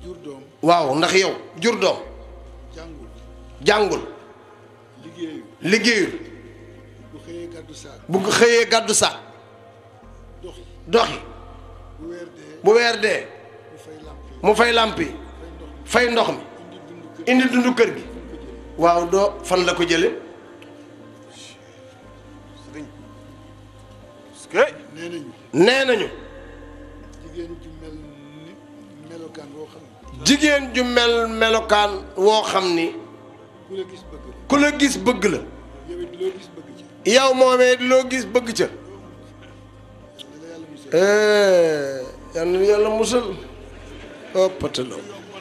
jur doom waaw ndax yow jur doom jàngul jàngul liggéeyu liggéeyul bu xëyee gàddu saak bu ko xëyee gàddu saak doxi doxi bu weer dee bu weer dee mu fay làmp yi mu fay làmp yi fay ndox mi fay ndox mi indi dund kër indi dundu kër gi waaw doo fan la ko jële nee nañu nee nañu jigéen ju mel ni melokaan woo xam ne jigéen ju mel melokaan woo xam ni ku la gis bëgg la ku la gis bëgg la yow it loo gis bëgg ci yow moomee loo gis bëgg ca dana yàlla musal Eh, yal na yàlla musal oh patalo